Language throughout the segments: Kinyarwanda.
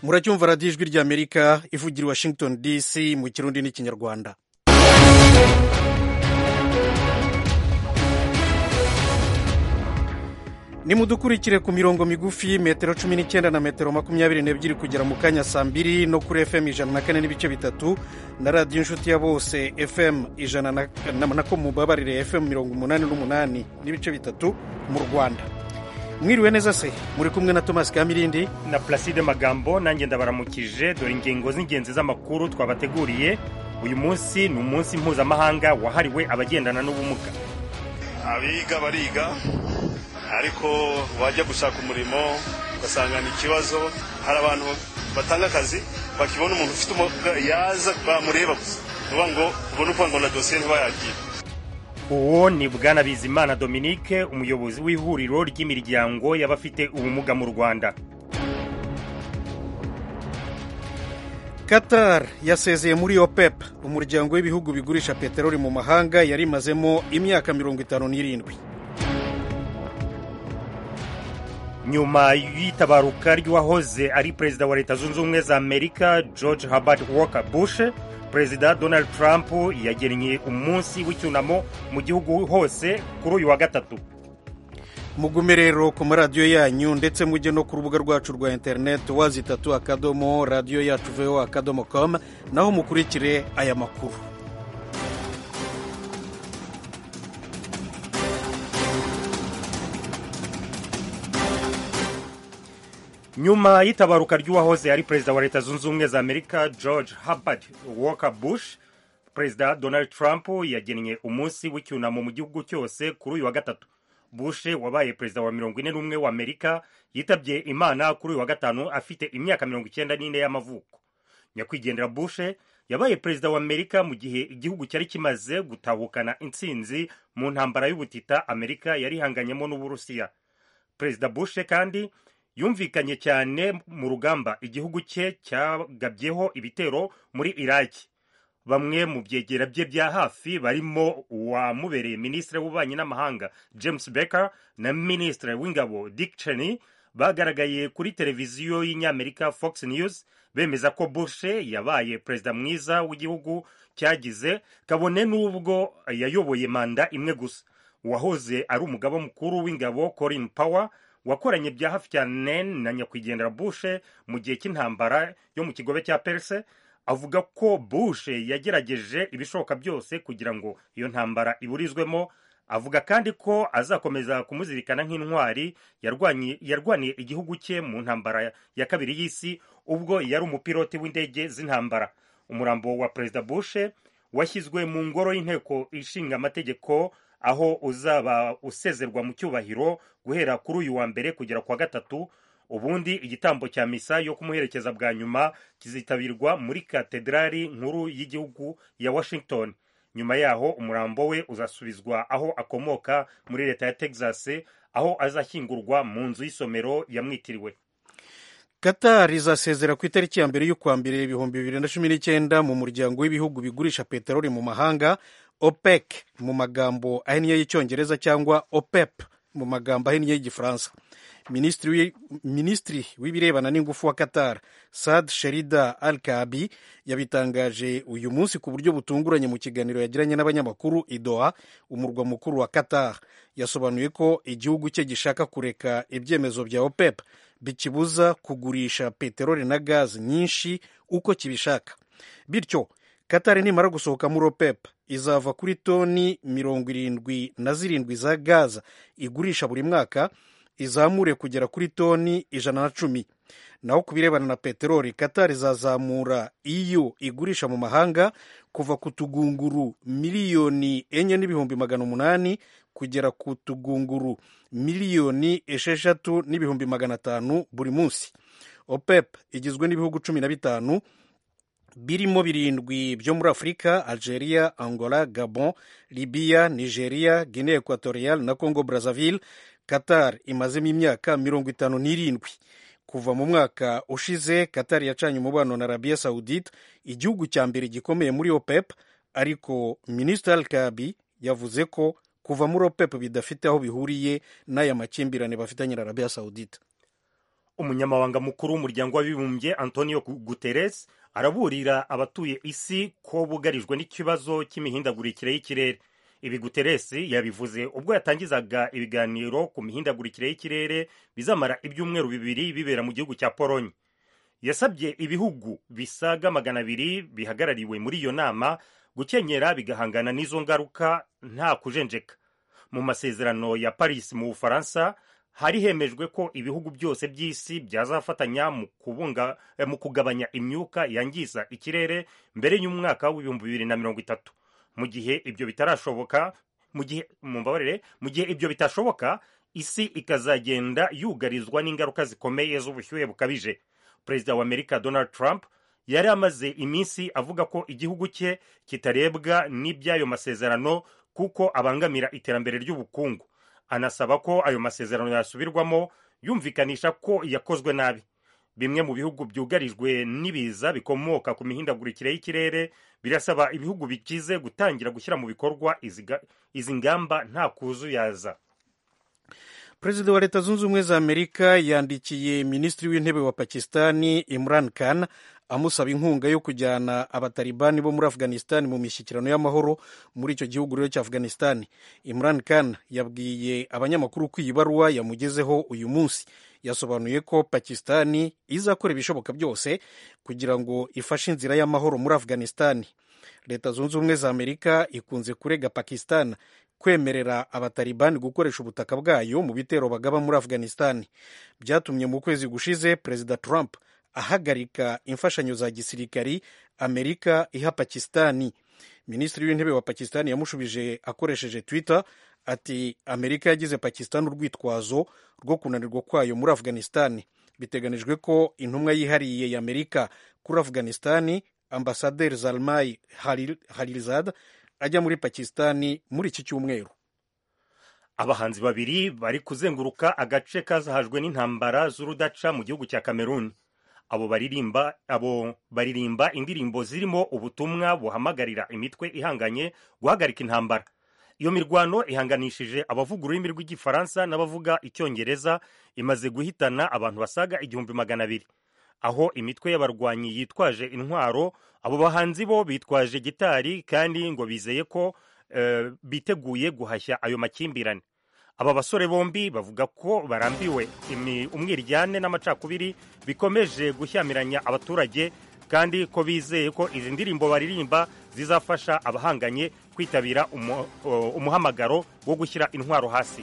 muracyumva radiyo ijwi ry'amerika ivugira i washington dc mu kirundi n'ikinyarwanda nimudukurikire ku mirongo migufi metero cumi n'icyenda na metero makumyabiri n'ebyiri kugera mu kanya saa mbiri no kuri fm ijana na kane n'ibice bitatu na radiyo inshuti ya bose fm ijana na ko mubabarire fm mirongo umunani n'umunani n'ibice bitatu mu rwanda mwiriwe neza se muri kumwe na tomasi kamirindi na pulaside magambo nanjye ndabaramukije dore ingingo z'ingenzi z'amakuru twabateguriye uyu munsi ni umunsi mpuzamahanga wahariwe abagendana n'ubumuga abiga bariga ariko wajya gushaka umurimo ugasangana ikibazo hari abantu batanga akazi bakibona umuntu ufite umuga yaza bamureba gusa uvuga ngo ubone uko ngo na dosiye ntibayagira uwo ni bwana bizimana dominique umuyobozi w'ihuriro ry'imiryango y'abafite ubumuga mu rwanda qatar yasezeye muri opep umuryango w'ibihugu bigurisha peteroli mu mahanga yari imazemo imyaka mirongo itanu n'irindwi nyuma y'itabaruka ry'uwahoze ari perezida wa leta zunze ubumwe za amerika george herbert walker bush perezida donald trump yagennye umunsi w'icyunamo mu gihugu hose kuri uyu wa gatatu mugume rero ku maradiyo yanyu ndetse mujye no ku rubuga rwacu rwa interineti wazitatu akadomo radiyo yacu veho akadomo komu naho mukurikire aya makuru nyuma y'itabaruka ry'uwahoze ari perezida wa leta zunze ubumwe za amerika george herbert walker bush perezida donald trump yagennye umunsi w'icyunamo mu gihugu cyose kuri uyu wa gatatu bush wabaye perezida wa mirongo ine n'umwe wa amerika yitabye imana kuri uyu wa gatanu afite imyaka mirongo icyenda n'ine y'amavuko nyakwigendera bush yabaye perezida wa amerika mu gihe igihugu cyari kimaze gutabukana intsinzi mu ntambara y'ubutita amerika yari ihanganyemo n'uburusiya perezida bush kandi yumvikanye cyane mu rugamba igihugu cye cyagabyeho ibitero muri iraki bamwe mu byegera bye bya hafi barimo uwamubereye minisitiri w'ububanyi n'amahanga james becker na minisitiri w'ingabo dick cheney bagaragaye kuri televiziyo y'inyamerika fox news bemeza ko bush yabaye perezida mwiza w'igihugu cyagize kabone n'ubwo yayoboye manda imwe gusa uwahoze ari umugaba mukuru w'ingabo colin power wakoranye bya hafi cyane na nyakwigendera bush mu gihe cy'intambara yo mu kigobe cya perse avuga ko bush yagerageje ibishoboka byose kugira ngo iyo ntambara iburizwemo avuga kandi ko azakomeza kumuzirikana nk'intwari yarwaniye igihugu cye mu ntambara ya kabiri y'isi ubwo yari umupiloti w'indege z'intambara umurambo wa perezida bush washyizwe mu ngoro y'inteko ishinga amategeko aho uzaba usezerwa mu cyubahiro guhera kuri uyu wa mbere kugera ku wa gatatu ubundi igitambo cya misa yo kumuherekeza bwa nyuma kizitabirwa muri katedrali nkuru y'igihugu ya washington nyuma yaho umurambo we uzasubizwa aho akomoka muri leta ya texas aho azashyingurwa mu nzu y'isomero yamwitiriwe qatar izasezera ku itariki ya mbere y'ukwa mbere ibihumbi bibiri na cumi n'icyenda mu muryango w'ibihugu bigurisha peteroli mu mahanga opec mu magambo ahinnye y'icyongereza cyangwa opep mu magambo ahinnye y'igifaransa minisitiri w'ibirebana n'ingufu wa qatar sad sherida al kabi yabitangaje uyu munsi ku buryo butunguranye mu kiganiro yagiranye n'abanyamakuru idoha umurwa mukuru wa qatar yasobanuye ko igihugu cye gishaka kureka ibyemezo bya opep bikibuza kugurisha peteroli na gazi nyinshi uko kibishaka bityo Qatar nimara gusohoka muri OPEP izava kuri toni mirongo irindwi na zirindwi za gaza igurisha buri mwaka izamure kugera kuri toni ijana na cumi naho ku birebana na peteroli Qatar izazamura iyo igurisha mu mahanga kuva ku tugunguru miliyoni enye n'ibihumbi magana umunani kugera ku tugunguru miliyoni esheshatu n'ibihumbi magana atanu buri munsi OPEP igizwe n'ibihugu cumi na bitanu birimo birindwi byo muri afurika algeria angola gabon libiya nigeria guinea equatorial na congo brazzaville qatar imazemo imyaka mirongo itanu n'irindwi kuva mu mwaka ushize qatar yacanye umubano na arabia saudite igihugu cya mbere gikomeye muri opep ariko minisitiri al kabi yavuze ko kuva muri opep bidafite aho bihuriye n'aya makimbirane bafitanye na arabia saudite umunyamabanga mukuru w'umuryango w'abibumbye antonio guterres araburira abatuye isi ko bugarijwe n'ikibazo cy'imihindagurikire y'ikirere ibi guterres yabivuze ubwo yatangizaga ibiganiro ku mihindagurikire y'ikirere bizamara ibyumweru bibiri bibera mu gihugu cya polonye yasabye ibihugu bisaga magana abiri bihagarariwe muri iyo nama gukenyera bigahangana n'izo ngaruka nta kujenjeka mu masezerano ya paris mu bufaransa hari hemejwe ko ibihugu byose by'isi byazafatanya mu kubunga mu kugabanya imyuka yangiza ikirere mbere y'umwaka w'ibihumbi bibiri na mirongo itatu mu gihe ibyo bitarashoboka mu gihe mumbabarire mu gihe ibyo bitashoboka isi ikazagenda yugarizwa n'ingaruka zikomeye z'ubushyuhe bukabije perezida wa amerika donald trump yari amaze iminsi avuga ko igihugu cye kitarebwa n'iby'ayo masezerano kuko abangamira iterambere ry'ubukungu anasaba ko ayo masezerano yasubirwamo yumvikanisha ko yakozwe nabi bimwe mu bihugu byugarijwe n'ibiza bikomoka ku mihindagurikire y'ikirere birasaba ibihugu bikize gutangira gushyira mu bikorwa izi ngamba nta kuzuyaza perezida wa leta zunze ubumwe za amerika yandikiye minisitiri w'intebe wa pakistani imran khan amusaba inkunga yo kujyana abatalibani bo muri afghanistan mu mishyikirano y'amahoro muri icyo gihugu rero cya afghanistan imran khan yabwiye abanyamakuru ko iyi baruwa yamugezeho uyu munsi yasobanuye ko pakistani izakora ibishoboka byose kugira ngo ifashe inzira y'amahoro muri afghanistan leta zunze ubumwe za amerika ikunze kurega pakistan kwemerera abatalibani gukoresha ubutaka bwayo mu bitero bagaba muri afghanistan byatumye mu kwezi gushize perezida trump ahagarika imfashanyo za gisirikari amerika iha pakistani minisitiri w'intebe wa pakistani yamushubije akoresheje twitter ati amerika yagize pakistani urwitwazo rwo kunanirwa kwayo muri afghanistan biteganijwe ko intumwa yihariye ya amerika kuri afghanistan ambasaderi zalmai halirizad ajya muri pakistani muri iki cyumweru abahanzi babiri bari kuzenguruka agace kazahajwe n'intambara z'urudaca mu gihugu cya kameruni abo baririmba abo baririmba indirimbo zirimo ubutumwa buhamagarira imitwe ihanganye guhagarika intambara iyo mirwano ihanganishije abavuga ururimi rw'igifaransa n'abavuga icyongereza imaze guhitana abantu basaga igihumbi magana abiri aho imitwe y'abarwanyi yitwaje intwaro abo bahanzi bo bitwaje gitari kandi ngo bizeye ko e, biteguye guhashya ayo makimbirane aba basore bombi bavuga ko barambiwe umwiryane n'amacakubiri bikomeje gushyamiranya abaturage kandi ko bizeye ko izi ndirimbo baririmba zizafasha abahanganye kwitabira umu, uh, umuhamagaro wo gushyira intwaro hasi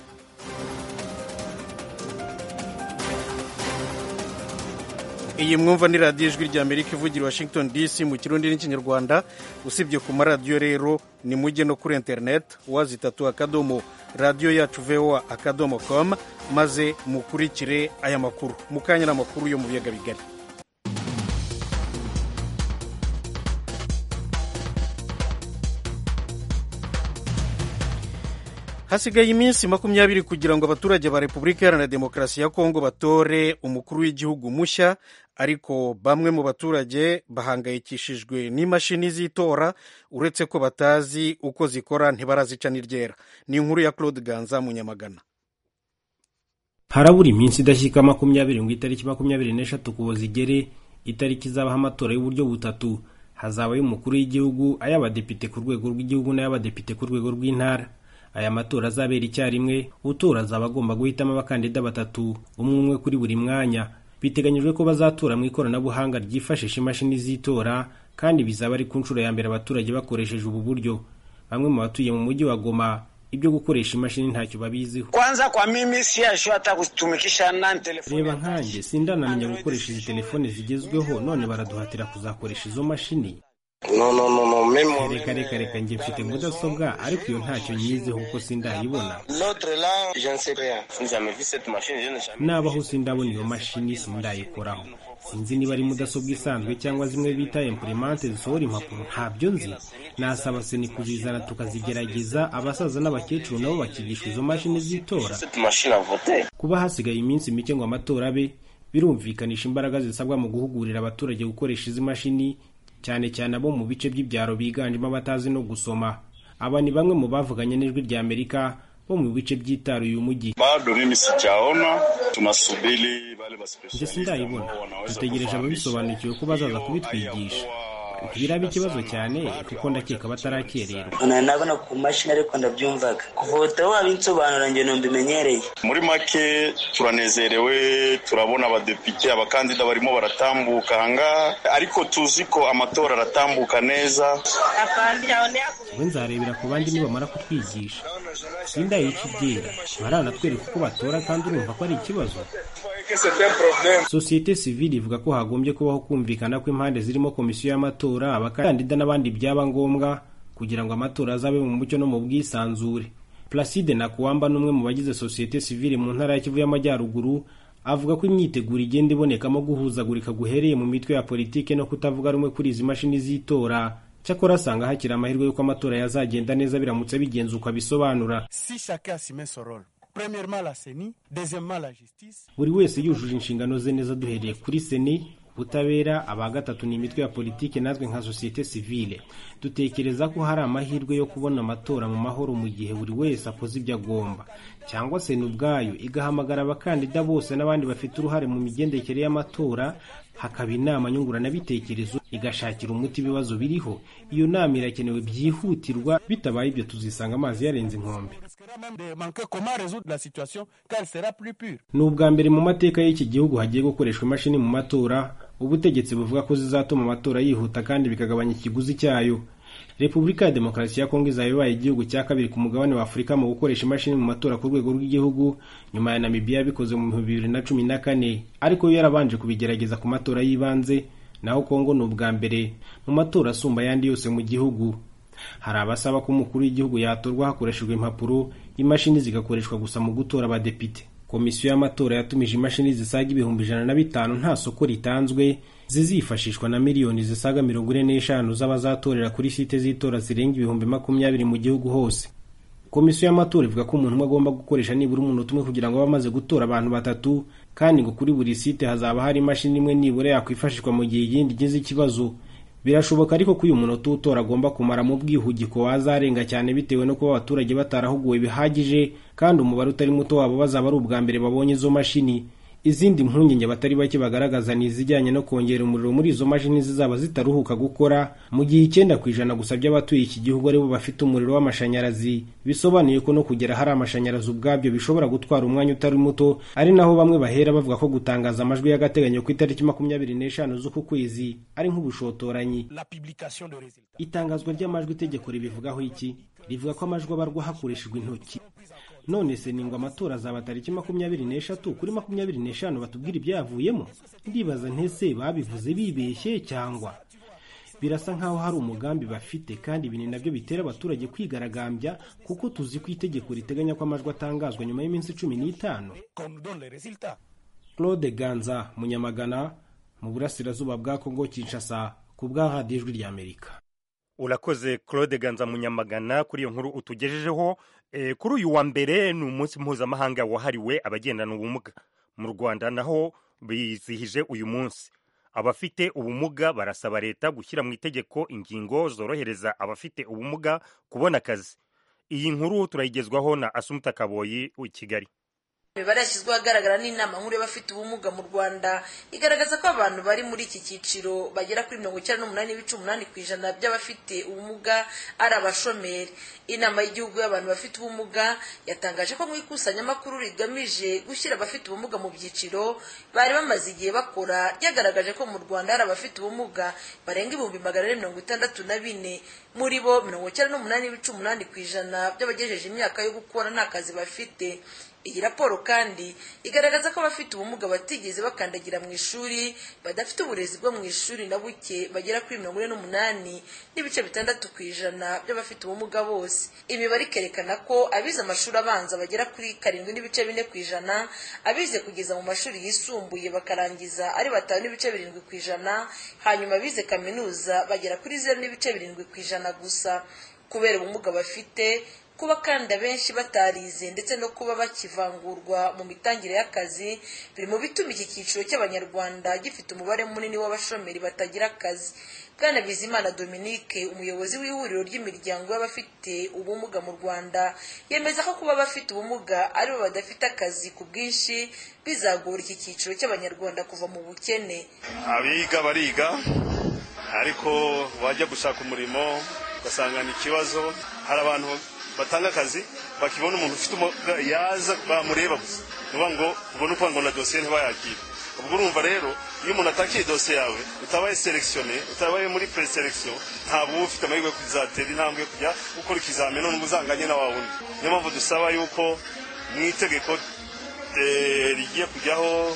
iyi mwumva ni radiyo ijwi rya amerika ivugira washington dc mu kirundi n'ikinyarwanda usibye ku maradiyo rero ni mujye no kuri interineti wazitatu akadomo radiyo yacu voa akadomo com maze mukurikire aya makuru mukanya n'amakuru yo mu biyaga bigari hasigaye iminsi makumyabiri kugira ngo abaturage ba repubulika iharanira demokarasi ya kongo batore umukuru w'igihugu mushya ariko bamwe mu baturage bahangayikishijwe n'imashini z'itora uretse ko batazi uko zikora ntibarazica n'iryera ni inkuru ya claude ganza mu nyamagana harabura iminsi idashyika makumyabiri ngo itariki makumyabiri n'eshatu kubo zigere itariki izabaho amatora y'uburyo butatu hazabaho umukuru w'igihugu ay'abadepite ku rwego rw'igihugu n'ay'abadepite ku rwego rw'intara aya matora azabera icyarimwe utora azaba agomba guhitamo abakandida batatu umwe umwe kuri buri mwanya biteganyijwe ko bazatora mu ikoranabuhanga ryifashisha imashini z'itora kandi bizaba ari ku nshuro ya mbere abaturage bakoresheje ubu buryo bamwe mu batuye mu mujyi wa goma ibyo gukoresha imashini ntacyo babiziho kwanza kwa mimi siyasho hata kutumikisha na telefoni reba nkanjye sindanamenya gukoresha izi telefone zigezweho none baraduhatira kuzakoresha izo mashini no no no no memo reka reka reka njye mfite mudasobwa ariko iyo ntacyo nyizeho kuko sindayibona l'autre là je ne sais rien je n'ai jamais vu cette machine je n'ai jamais nabaho sindabona iyo mashini sindayikoraho sinzi niba ari mudasobwa isanzwe cyangwa zimwe bita imprimante zisohora impapuro ntabyo nzi nasaba seni kuzizana tukazigerageza abasaza n'abakecuru nabo bakigishwa izo mashini z'itora cette machine à voter kuba hasigaye iminsi mike ngo amatora abe birumvikanisha imbaraga zisabwa mu guhugurira abaturage gukoresha izi mashini cyane cyane abo mu bice by'ibyaro biganjemo abatazi no gusoma aba ni bamwe mu bavuganye n'ijwi ry'amerika bo mu bice byitaruye umujyi bado mimi sijaona, tunasubiri wale wa njye specialist sindayibona ambao wanaweza dutegereje kufahamisha. ababisobanukiwe ko bazaza kubitwigisha ntibiraba ikibazo cyane kuko ndakeka batarakererwa nkana nabona ku mashini ariko ndabyumvaga kuva ubu wowe wabinsobanura njye numbimenyereye muri make turanezerewe turabona abadepite abakandida barimo baratambuka ahangaha ariko tuzi ko amatora aratambuka neza we nzarebera ku bandi nibamara kutwigisha sindayica ibyera baranatwereka uko batora kandi urumva ko ari ikibazo sosiyete sivile ivuga ko hagombye kubaho kumvikana kw'impande zirimo komisiyo y'amatora abakandida n'abandi byaba ngombwa kugira ngo amatora azabe mu mucyo no mu bwisanzure placide nakuwamba ni umwe mu bagize sosiyete sivile mu ntara ya kivu y'amajyaruguru avuga ko imyiteguro igenda ibonekamo guhuzagurika guhereye mu mitwe ya politike no kutavuga rumwe kuri izi mashini z'itora cyakora asanga hakiri amahirwe y'uko amatora yazagenda neza biramutse bigenze uko abisobanura si chacun assumer son rôle. Premièrement, la CENI, deuxièmement, la justice. buri wese yujuje inshingano ze neza duhereye kuri seni ubutabera aba gatatu ni imitwe ya politiki natwe nka sosiyete sivile dutekereza ko hari amahirwe yo kubona amatora mu mahoro mu gihe buri wese akoze ibyo agomba cyangwa seni ubwayo igahamagara abakandida bose n'abandi bafite uruhare mu migendekere y'amatora hakaba inama nyunguranabitekerezo igashakira umuti ibibazo biriho iyo nama irakenewe byihutirwa bitabaye ibyo tuzisanga amazi yarenze inkombe On risquera même de manquer comment résoudre la situation quand elle sera plus pure. ni ubwa mbere mu mateka y'iki gihugu hagiye gukoreshwa imashini mu matora ubutegetsi buvuga ko zizatuma amatora yihuta kandi bikagabanya ikiguzi cyayo repubulika ya demokarasi ya kongo izaba ibaye igihugu cya kabiri ku mugabane wa afurika mu gukoresha imashini mu matora ku rwego rw'igihugu nyuma ya namibiya yabikoze mu bihumbi bibiri na cumi na kane ariko yo yarabanje kubigerageza ku matora y'ibanze naho kongo ni ubwa mbere mu matora asumba ayandi yose mu gihugu hari abasaba ko umukuru w'igihugu yatorwa hakoreshejwe impapuro imashini zigakoreshwa gusa mu gutora abadepite komisiyo y'amatora yatumije imashini zisaga ibihumbi ijana na bitanu nta soko ritanzwe zizifashishwa na miliyoni zisaga mirongo ine n'eshanu z'abazatorera kuri site z'itora zirenga ibihumbi makumyabiri mu gihugu hose komisiyo y'amatora ivuga ko umuntu umwe agomba gukoresha nibura umunota umwe kugira ngo abe amaze gutora abantu batatu kandi ngo kuri buri site hazaba hari imashini imwe nibura yakwifashishwa mu gihe iyindi igize ikibazo birashoboka ariko ko uyu munota uwutora agomba kumara mu bwihugiko wazarenga cyane bitewe no kuba abaturage batarahuguwe bihagije kandi umubare utari muto wabo bazaba ari ubwa mbere babonye izo mashini izindi mpungenge abatari bake bagaragaza ni izijyanye no kongera umuriro muri izo mashini zizaba zitaruhuka gukora mu gihe icyenda ku ijana gusa by'abatuye iki gihugu aribo bafite umuriro w'amashanyarazi bisobanuye ko no kugera hari amashanyarazi ubwabyo bishobora gutwara umwanya utari muto ari naho bamwe bahera bavuga ko gutangaza amajwi y'agateganyo ku itariki makumyabiri n'eshanu z'uku kwezi ari nk'ubushotoranyi La publication de résultats. itangazwa ry'amajwi itegeko ribivugaho iki rivuga ko amajwi abarwa hakoreshejwe intoki none se ni ngo amatora azaba tariki makumyabiri n'eshatu kuri makumyabiri n'eshanu batubwira ibyayavuyemo ndibaza ntese babivuze bibeshye cyangwa birasa nkaho hari umugambi bafite kandi ibi ni nabyo bitera abaturage kwigaragambya kuko tuzi ko itegeko riteganya ko amajwi atangazwa nyuma y'iminsi cumi n'itanu Qu'on nous donne les résultats. claude ganza munyamagana mu burasirazuba bwa kongo kinshasa ku bwa radiyo ijwi ry'amerika urakoze claude ganza munyamagana kuri iyo nkuru utugejejeho e, kuri uyu wa mbere ni umunsi mpuzamahanga wahariwe abagendana ubumuga mu rwanda naho bizihije uyu munsi abafite ubumuga barasaba leta gushyira mu itegeko ingingo zorohereza abafite ubumuga kubona akazi iyi nkuru turayigezwaho na asumuta kaboyi i kigali imibare yashyizweho ahagaragara n'inama nkuru y'abafite ubumuga mu rwanda igaragaza ko abantu bari muri iki cyiciro bagera kuri mirongo icyenda n'umunani n'ibice umunani ku ijana by'abafite ubumuga ari abashomeri inama y'igihugu y'abantu bafite ubumuga yatangaje ko mu ikusanyamakuru rigamije gushyira abafite ubumuga mu byiciro bari bamaze igihe bakora ryagaragaje ko mu rwanda hari abafite ubumuga barenga ibihumbi magana ane mirongo itandatu na bine muri bo mirongo icyenda n'umunani n'ibice umunani ku ijana by'abagejeje imyaka yo gukora nta kazi bafite iyi raporo kandi igaragaza ko abafite ubumuga batigeze bakandagira mu ishuri badafite uburezi bwo mu ishuri na buke bagera kuri mirongo ine n'umunani n'ibice bitandatu ku ijana by'abafite ubumuga bose imibare ikerekana ko abize amashuri abanza bagera kuri karindwi n'ibice bine ku ijana abize kugeza mu mashuri yisumbuye bakarangiza ari batanu n'ibice birindwi ku ijana hanyuma abize kaminuza bagera kuri zeru n'ibice birindwi ku ijana gusa kubera ubumuga bafite kuba kandi abenshi batarize ndetse no kuba bakivangurwa mu mitangire y'akazi biri mu bituma iki cyiciro cy'abanyarwanda gifite umubare munini w'abashomeri batagira akazi bwana bizimana dominique umuyobozi w'ihuriro ry'imiryango y'abafite ubumuga mu rwanda yemeza ko kuba abafite ubumuga aribo badafite akazi ku bwinshi bizagora iki cyiciro cy'abanyarwanda kuva mu bukene abiga bariga ariko bajya gushaka umurimo ugasangana ikibazo hari abantu batanga akazi bakibona umuntu ufite umuga yaza bamureba gusa nuba ngo ubone uko ngo na dosiye ntibayakire ubwo urumva rero iyo umuntu atakiye dosiye yawe utabaye selekisiyone utabaye muri preselekisiyo ntabwo uba ufite amahirwe yo kuzatera intambwe yo kujya gukora ikizamini none uzanganye na wa wundi niyo mpamvu dusaba yuko mu itegeko eh, rigiye kujyaho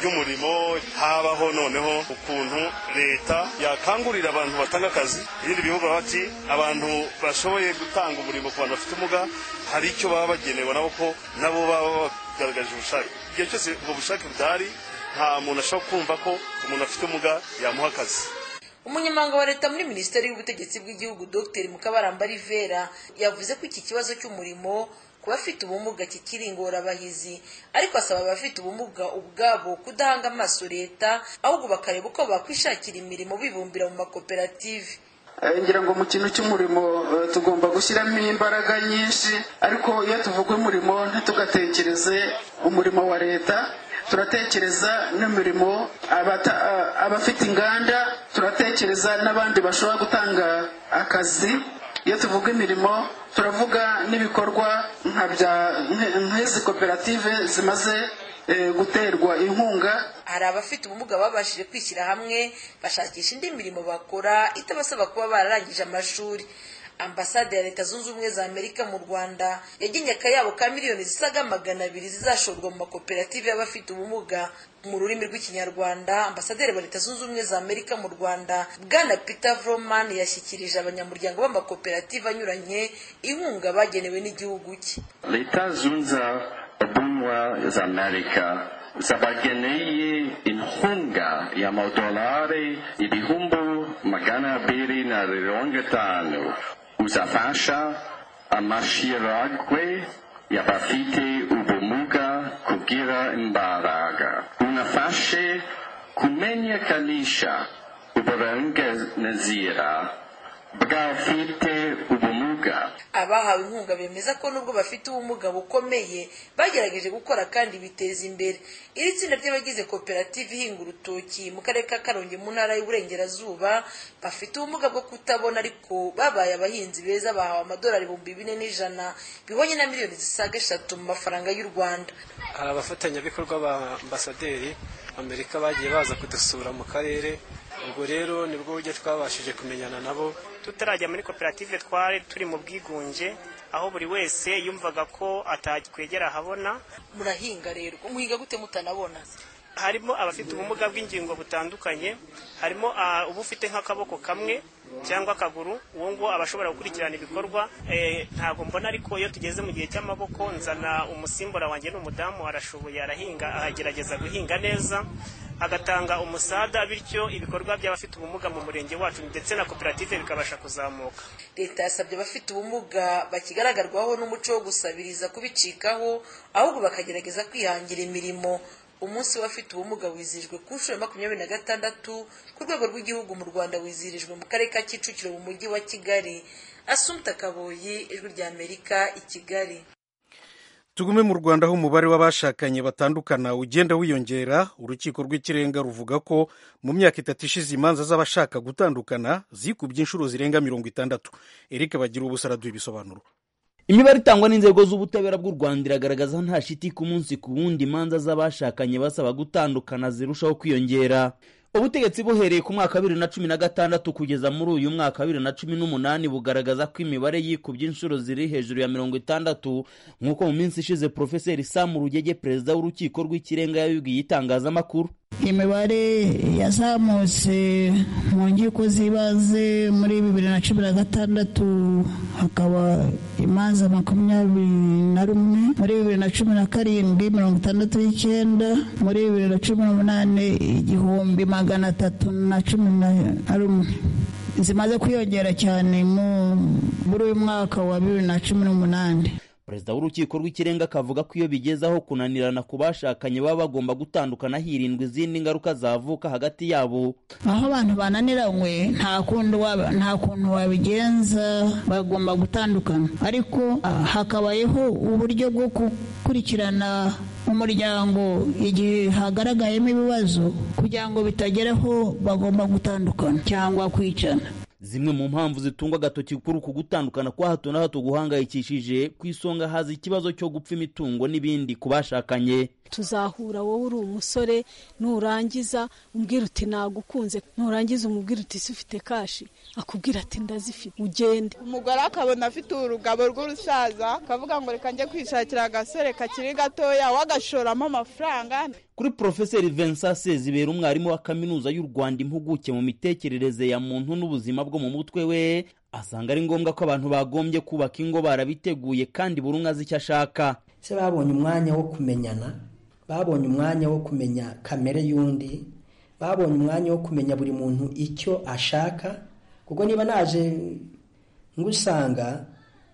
ry'umurimo habaho noneho ukuntu leta yakangurira abantu batanga akazi ibindi bihugu baba bati abantu bashoboye gutanga umurimo ku bantu bafite ubumuga hari icyo baba bagenewe nabo ko nabo baba bagaragaje ubushake igihe cyose ubwo bushake budahari nta muntu ashobora kumva ko umuntu afite ubumuga yamuha akazi umunyamabanga wa leta muri minisiteri y'ubutegetsi bw'igihugu dr mukabaramba rivera yavuze ko iki kibazo cy'umurimo ku bafite ubumuga kikiri ingorabahizi ariko asaba abafite ubumuga ubwabo kudahanga amaso leta ahubwo bakareba uko bakwishakira imirimo bibumbira mu makoperative Eh, ngira ngo mu kintu cy'umurimo eh, tugomba gushyiramo imbaraga nyinshi ariko iyo tuvuga umurimo ntitugatekereze umurimo wa leta turatekereza n'imirimo abata- a- abafite inganda turatekereza n'abandi bashobora gutanga akazi iyo tuvuga imirimo turavuga n'ibikorwa nka bya nk- nk'izi koperative zimaze eh, guterwa inkunga hari abafite ubumuga babashije kwishyira hamwe bashakisha indi mirimo bakora itabasaba kuba bararangije amashuri ambasade ya leta zunze ubumwe za amerika mu rwanda yagennye akayabo ka miliyoni zisaga magana abiri zizashorwa mu makoperative y'abafite ubumuga mu rurimi rw'ikinyarwanda ambasaderi wa leta zunze ubumwe za amerika mu rwanda bwana peter vroman yashyikirije abanyamuryango b'amakoperative anyuranye inkunga bagenewe n'igihugu cye leta zunze ubumwe za amerika zabageneye inkunga y'amadolari ibihumbi magana abiri na mirongo itanu uzafasha amashiragwe y'abafite ubumuga kugira imbaraga unafashe kumenyekanisha uburenganzira bw'abafite ubumuga abahawe inkunga bemeza ko nubwo bafite ubumuga bukomeye bagerageje gukora kandi biteza imbere iri tsinda ry'abagize koperative ihinga urutoki mu karere ka karongi mu ntara y'uburengerazuba bafite ubumuga bwo kutabona ariko babaye abahinzi beza bahawe amadolari ibihumbi bine n'ijana bihwanye na miliyoni zisaga eshatu mu mafaranga y'u rwanda hari abafatanyabikorwa ba ambasaderi amerika bagiye baza kudusura mu karere ubwo rero nibwo buryo twabashije kumenyana nabo tutarajya muri koperative twari turi mu bwigunge aho buri wese yumvaga ko atakwegera ahabona murahinga rero muhinga gute mutanabona harimo abafite ubumuga bw'ingingo butandukanye harimo ah, uba ufite nk'akaboko kamwe cyangwa akaguru uwo nguwo aba ashobora gukurikirana ibikorwa Eh, ntabwo mbona ariko iyo tugeze mu gihe cy'amaboko nzana umusimbura wanjye ni umudamu arashoboye arahinga agerageza guhinga neza agatanga umusada bityo ibikorwa by'abafite ubumuga mu murenge wacu ndetse na koperative bikabasha kuzamuka leta yasabye abafite ubumuga bakigaragarwaho n'umuco wo gusabiriza kubicikaho ahubwo bakagerageza kwihangira imirimo umunsi w'abafite ubumuga wizihijwe ku nshuro ya makumyabiri na gatandatu ku rwego rw'igihugu mu rwanda wizihirijwe mu karere ka kicukiro mu mujyi wa kigali asumta kaboyi ijwi rya amerika i kigali tugume mu rwanda aho umubare w'abashakanye batandukana ugenda wiyongera urukiko rw'ikirenga ruvuga ko mu myaka itatu ishize imanza z'abashaka gutandukana zikubye inshuro zirenga mirongo itandatu erike bagira ubusara duha ibisobanuro imibare itangwa n'inzego z'ubutabera bw'u rwanda iragaragaza nta shiti ku munsi ku wundi imanza z'abashakanye basaba gutandukana zirushaho kwiyongera ubutegetsi buhereye ku mwaka wa bibiri na cumi na gatandatu kugeza muri uyu mwaka wa bibiri na cumi n'umunani bugaragaza ko imibare yikubye inshuro ziri hejuru ya mirongo itandatu nk'uko mu minsi ishize porofeseri samu rugege perezida w'urukiko rw'ikirenga yabibwiye itangazamakuru imibare yazamutse mu nkiko z'ibanze muri bibiri na cumi na gatandatu hakaba imanza makumyabiri na rumwe muri bibiri na cumi na karindwi mirongo itandatu n'icyenda muri bibiri na cumi n'umunani igihumbi magana atatu na cumi na rumwe zimaze kwiyongera cyane muri uyu mwaka wa bibiri na cumi n'umunani perezida w'urukiko rw'ikirenga akavuga ko iyo bigeze aho kunanirana ku bashakanye baba bagomba gutandukana hirindwa izindi ngaruka zavuka hagati yabo aho abantu bananiranywe nta kundi waba- nta kuntu wabigenza bagomba gutandukana ariko ah, hakabayeho uburyo bwo gukurikirana umuryango igihe hagaragayemo ibibazo kugira ngo bitageraho bagomba gutandukana cyangwa kwicana zimwe mu mpamvu zitungwa agatoki kuri uku gutandukana kwa hato na hato guhangayikishije ku isonga haza ikibazo cyo gupfa imitungo n'ibindi ku bashakanye tuzahura wowe uri umusore nurangiza umbwira uti nagukunze nurangiza umubwira uti si ufite kashi akubwira ati ndazifite ugende umugore akabona afite urugabo rw'urusaza akavuga ngo reka njye kwishakira agasore kakiri gatoya wagashoramo amafaranga kuri porofeseri vincent sezibera umwarimu wa kaminuza y'u rwanda impuguke mu mitekerereze ya muntu n'ubuzima bwo mu mutwe we asanga ari ngombwa ko abantu bagombye kubaka ingo barabiteguye kandi buri umwe azi icyo ashaka se babonye umwanya wo kumenyana babonye umwanya wo kumenya kamere y'undi babonye umwanya wo kumenya buri muntu icyo ashaka kuko niba naje ngusanga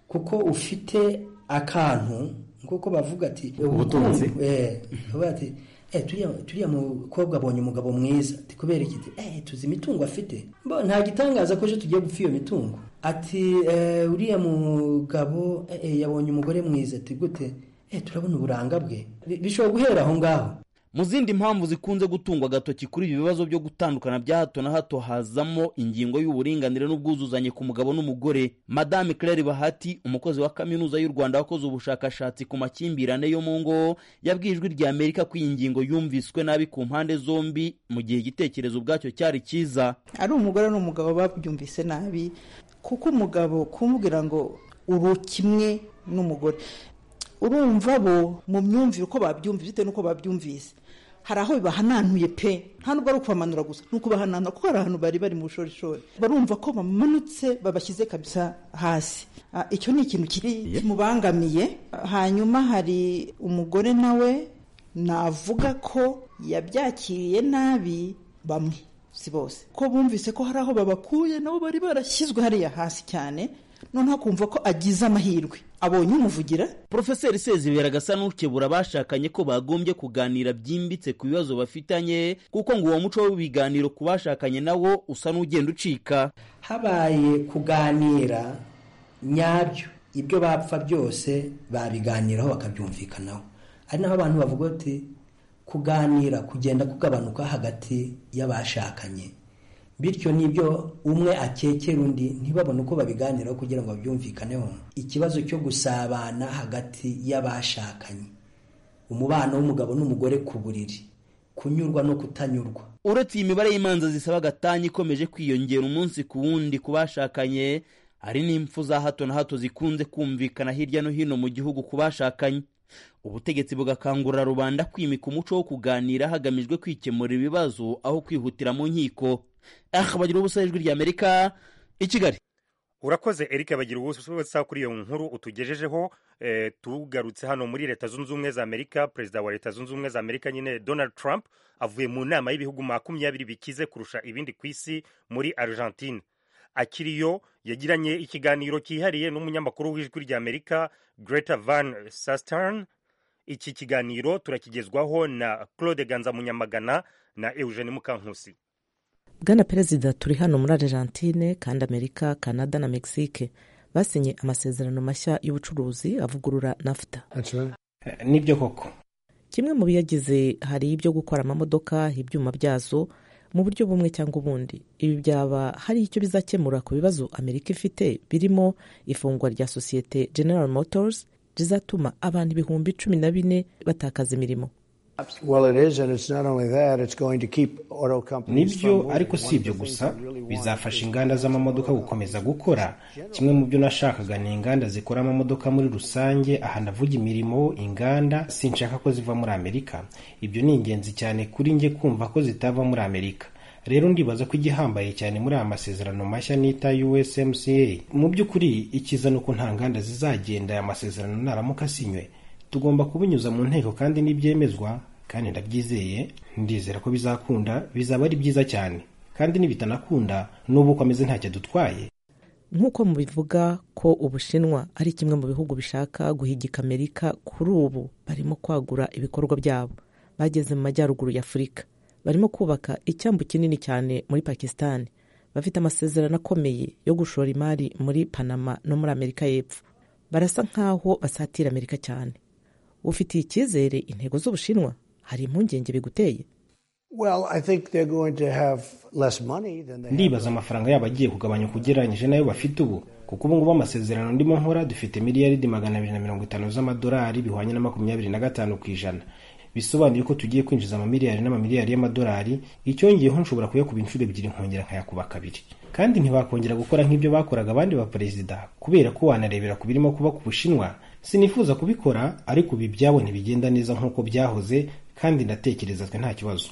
kuko ufite akantu kuko bavuga ati Ubutunzi. Eh, bavuga ati "Eh, turiya turiya mukobwa abonye umugabo mwiza ati kubera iki Ati, "Eh, tuzi imitungo afite Bo, nta gitangaza ko ejo tugiye gupfa iyo mitungo ati "Eh, uriya mugabo eh, eh, yabonye umugore mwiza ati gute Eh, turabona uburanga bwe Bi- bishobora guhera aho ngaho mu zindi mpamvu zikunze gutungwa agatoki kuri ibi bibazo byo gutandukana bya hato na hato hazamo ingingo y'uburinganire n'ubwuzuzanye ku mugabo n'umugore madame claire bahati umukozi wa kaminuza y'u rwanda wakoze ubushakashatsi ku makimbirane yo mu ngo yabwiye ijwi rya amerika ko iyi ngingo yumviswe nabi ku mpande zombi mu gihe igitekerezo ubwacyo cyari cyiza ari umugore n'umugabo babyumvise nabi kuko umugabo kumubwira ngo uri kimwe n'umugore urumva bo mu myumvire uko babyumvise bitewe n'uko babyumvise hari aho bibahananuye pe nta nubwo ari ukubamanura gusa ni ukubahananura kuko hari ahantu bari bari mu bushorishori barumva ko bamanutse babashyize kabisa hasi Ah, icyo ni ikintu kiri kimubangamiye hanyuma hari umugore nawe navuga ko yabyakiriye nabi bamwe si bose ko bumvise ko hari aho babakuye nabo bari barashyizwe hariya hasi cyane noneho akumva ko agize amahirwe abonye umuvugira porofeseri sezibera gasa n'ukebura abashakanye ko bagombye kuganira byimbitse ku bibazo bafitanye kuko ngo uwo muco w'ibiganiro ku bashakanye nawo usa n'ugenda ucika habaye kuganira nyabyo ibyo bapfa byose babiganiraho bakabyumvikanaho ari naho abantu bavuga bati kuganira kugenda kugabanuka hagati y'abashakanye bityo n'ibyo umwe akekera undi ntibabone uko babiganiraho kugira ngo babyumvikaneho ikibazo cyo gusabana hagati y'abashakanye umubano w'umugabo n'umugore ku buriri kunyurwa no kutanyurwa uretse iyi mibare y'imanza zisaba agatanya ikomeje kwiyongera umunsi ku wundi ku bashakanye hari n'impfu za hato na hato zikunze kumvikana hirya no hino mu gihugu ku bashakanye ubutegetsi bugakangurira rubanda kwimika umuco wo kuganira hagamijwe kwikemura ibibazo aho kwihutira mu nkiko aha bagira ubusa ijwi ry'amerika i kigali urakoze eric bagira ubusa kuri iyo nkuru utugejejeho eh, tugarutse hano muri leta zunze ubumwe za amerika perezida wa leta zunze ubumwe za amerika nyine donald trump avuye mu nama y'ibihugu makumyabiri bikize kurusha ibindi ku isi muri argentine akiriyo yagiranye ikiganiro cyihariye n'umunyamakuru w'ijwi ry'amerika greta van sastern iki kiganiro turakigezwaho na claude ganza munyamagana na eugene mukankusi bwana perezida turi hano muri argentine kandi amerika canada na mexique basinye amasezerano mashya y'ubucuruzi avugurura nafta nibyo koko kimwe mu biyagize hari ibyo gukora amamodoka ibyuma byazo mu buryo bumwe cyangwa ubundi ibi byaba hari icyo bizakemura ku bibazo amerika ifite birimo ifungwa rya sosiyete general motors rizatuma abantu ibihumbi cumi na bine batakaza imirimo Well, it is, and it's not only that, it's going to keep auto companies. nibyo from moving. ariko si ibyo gusa bizafasha inganda z'amamodoka gukomeza gukora kimwe mu byo nashakaga ni inganda zikora amamodoka muri rusange aha ndavuga imirimo inganda sinshaka ko ziva muri amerika ibyo ni ingenzi cyane kuri njye kumva ko zitava muri amerika rero ndibaza ko igihambaye cyane muri aya masezerano mashya nita usmca mu by'ukuri ikiza ni uko nta nganda zizagenda aya masezerano naramuka asinywe tugomba kubinyuza mu nteko kandi n'ibyemezwa kandi ndabyizeye ndizera ko bizakunda bizaba ari byiza cyane kandi nibitanakunda n'ubu uko ameze ntacyo adutwaye nk'uko mubivuga ko ubushinwa ari kimwe mu bihugu bishaka guhigika amerika kuri ubu barimo kwagura ibikorwa byabo bageze mu majyaruguru ya afurika barimo kubaka icyambu kinini cyane muri pakisitani bafite amasezerano akomeye yo gushora imari muri panama no muri amerika y'epfo barasa nk'aho basatira amerika cyane ufitiye icyizere intego z'ubushinwa hari impungenge biguteye ndibaza amafaranga yabo agiye kugabanya ugereranyije n'ayo bafite ubu kuko ubu ngubu amasezerano ndimo nkora dufite miliyaridi magana abiri na mirongo itanu z'amadolari bihwanye na makumyabiri na gatanu ku ijana bisobanuye ko tugiye kwinjiza amamiliyari n'amamiliyari y'amadolari icyongeyeho nshobora kuyakuba inshuro ebyiri nkongera nkayakuba kabiri kandi ntibakongera gukora nk'ibyo bakoraga abandi baperezida kubera ko wanarebera ku birimo kuba ku bushinwa sinifuza kubikora ariko ibi byabo ntibigenda neza nk'uko byahoze kandi ndatekereza twe nta kibazo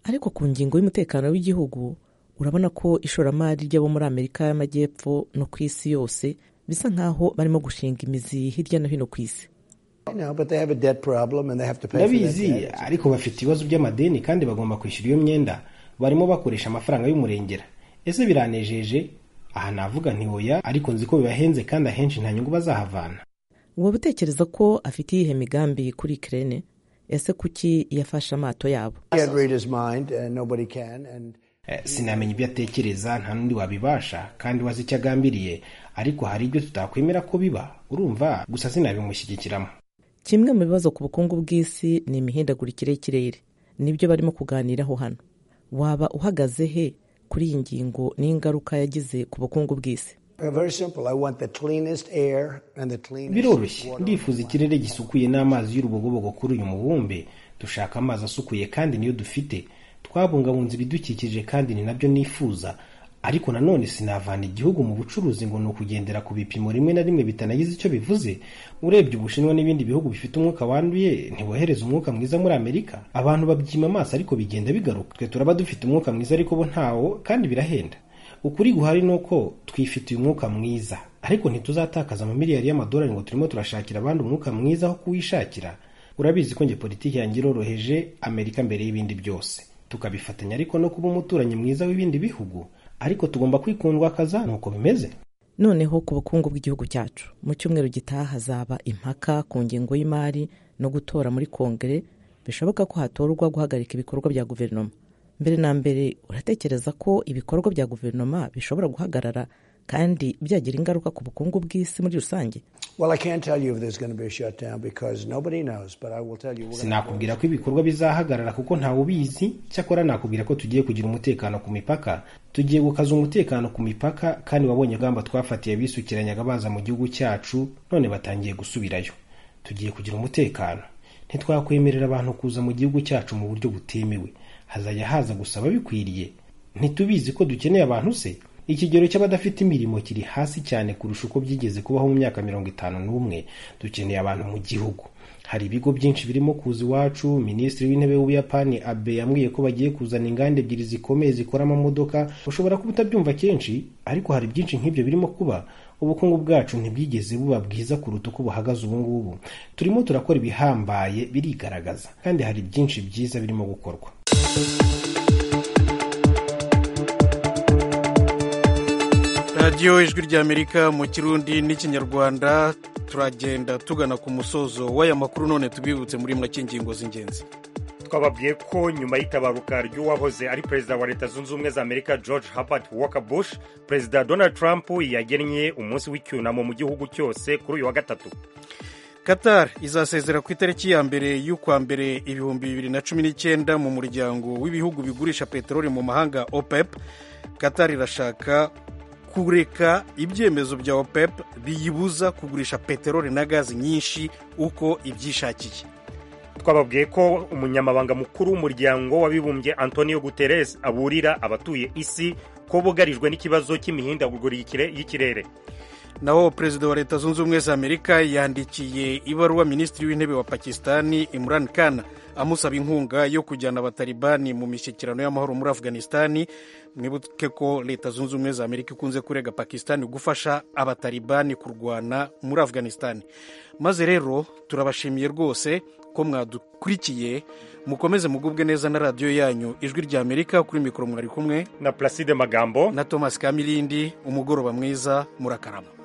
ariko ku ngingo y'umutekano w'igihugu urabona ko ishoramari ry'abo muri amerika y'amajyepfo no ku isi yose bisa nk'aho barimo gushinga imizi hirya no hino ku isi ndabizi ariko bafite ibibazo by'amadeni kandi bagomba kwishyura iyo myenda barimo bakoresha amafaranga y'umurengera ese biranejeje aha navuga nti oya ariko nzi ko bibahenze kandi ahenshi nta nyungu bazahavana waba utekereza ko afite iyihe migambi kuri kirene ese kuki yafashe amato yabo Eh, sinamenya ibyo atekereza nta n'undi wabibasha kandi wazi icyo agambiriye ariko hari ibyo tutakwemera ko biba urumva gusa sinabimushyigikiramo kimwe mu bibazo ku bukungu bw'isi ni imihindagurikire y'ikirere nibyo barimo kuganiraho hano waba uhagaze he kuri iyi ngingo n'ingaruka yagize ku bukungu bw'isi biroroshye ndifuza ikirere gisukuye n'amazi y'urubogobogo kuri uyu mubumbe dushaka amazi asukuye kandi niyo dufite twabungabunze ibidukikije kandi ni nabyo nifuza ariko nanone sinavana igihugu mu bucuruzi ngo ni ukugendera ku bipimo rimwe na rimwe bitanagize icyo bivuze urebye ubushinwa n'ibindi bihugu bifite umwuka wanduye ntibohereza umwuka mwiza muri amerika abantu babyima amaso ariko bigenda bigaruka twe turaba dufite umwuka mwiza ariko bo ntawo kandi birahenda ukuri guhari ni uko twifitiye umwuka mwiza ariko ntituzatakaza amamiliyari y'amadolari ngo turimo turashakira abandi umwuka mwiza aho kuwishakira urabizi ko nge politiki yanjye iroroheje amerika mbere y'ibindi byose tukabifatanya ariko no kuba umuturanyi mwiza w'ibindi bihugu ariko tugomba kwikundwakaza nuko bimeze noneho ku bukungu bw'igihugu cyacu mu cyumweru gitaha hazaba impaka ku ngingo y'imari no gutora muri kongere bishoboka ko hatorwa guhagarika ibikorwa bya guverinoma mbere na mbere uratekereza ko ibikorwa bya guverinoma bishobora guhagarara kandi byagira ingaruka ku bukungu bw'isi muri rusange sinakubwira ko ibikorwa bizahagarara kuko ntawe ubizi cyakora nakubwira ko tugiye kugira umutekano ku mipaka tugiye gukaza umutekano ku mipaka kandi wabonye ingamba twafatiye bisukiranyaga baza mu gihugu cyacu none batangiye gusubirayo tugiye kugira umutekano ntitwakwemerera abantu kuza mu gihugu cyacu mu buryo butemewe hazajya haza gusaba bikwiriye ntitubizi ko dukeneye abantu se ikigero cy'abadafite imirimo kiri hasi cyane kurusha uko byigeze kubaho mu myaka mirongo itanu n'umwe dukeneye abantu mu gihugu hari ibigo byinshi birimo kuza iwacu minisitiri w'intebe w'ubuyapani abe yambwiye ko bagiye kuzana inganda ebyiri zikomeye zikora amamodoka ushobora kuba utabyumva kenshi ariko hari byinshi nk'ibyo birimo kuba ubukungu bwacu ntibwigeze buba bwiza kuruta uko buhagaze ubu ngubu turimo turakora ibihambaye birigaragaza kandi hari byinshi byiza birimo gukorwa radiyo ijwi ry'amerika mu kirundi n'ikinyarwanda turagenda tugana ku musozo w'aya makuru none tubibutse muri make ingingo z'ingenzi twababwiye ko nyuma y'itabaruka ry'uwahoze ari perezida wa leta zunze ubumwe za amerika george herbert walker bush perezida donald trump yagennye umunsi w'icyunamo mu gihugu cyose kuri uyu wa gatatu qatar izasezera ku itariki ya mbere y'ukwa mbere ibihumbi bibiri na cumi n'icyenda mu muryango w'ibihugu bigurisha peteroli mu mahanga opep qatar irashaka kureka ibyemezo bya opep biyibuza kugurisha peteroli na gazi nyinshi uko ibyishakiye twababwiye ko umunyamabanga mukuru w'umuryango w'abibumbye antonio guterres aburira abatuye isi ko bugarijwe n'ikibazo cy'imihindagurikire y'ikirere naho perezida wa leta zunze ubumwe za amerika yandikiye ibaruwa minisitiri w'intebe wa pakistani imran khan amusaba inkunga yo kujyana abatalibani mu mishyikirano y'amahoro muri afganisitani mwibuke ko leta zunze ubumwe za amerika ikunze kurega pakistani gufasha abatalibani kurwana muri afganisitani maze rero turabashimiye rwose ko mwadukurikiye mukomeze mugubwe neza na radiyo yanyu ijwi rya amerika kuri mikoro mwari kumwe na pulaside magambo na thomas kamirindi umugoroba mwiza murakarama